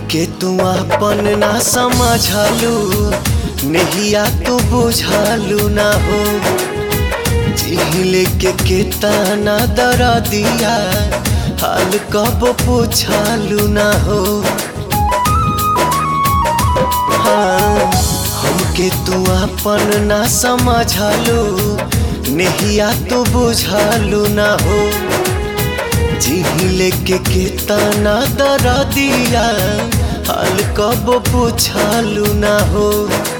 हमके तू अपन ना समझलू नहिया तू बुझलू ना हो जिहिले के केतना दर दिया हाल कब पूछलू ना हो हाँ, हमके तू अपन ना समझलू नहिया तू बुझलू ना हो जिहिले के केतना दर दिया हाल कब पूछलू ना हो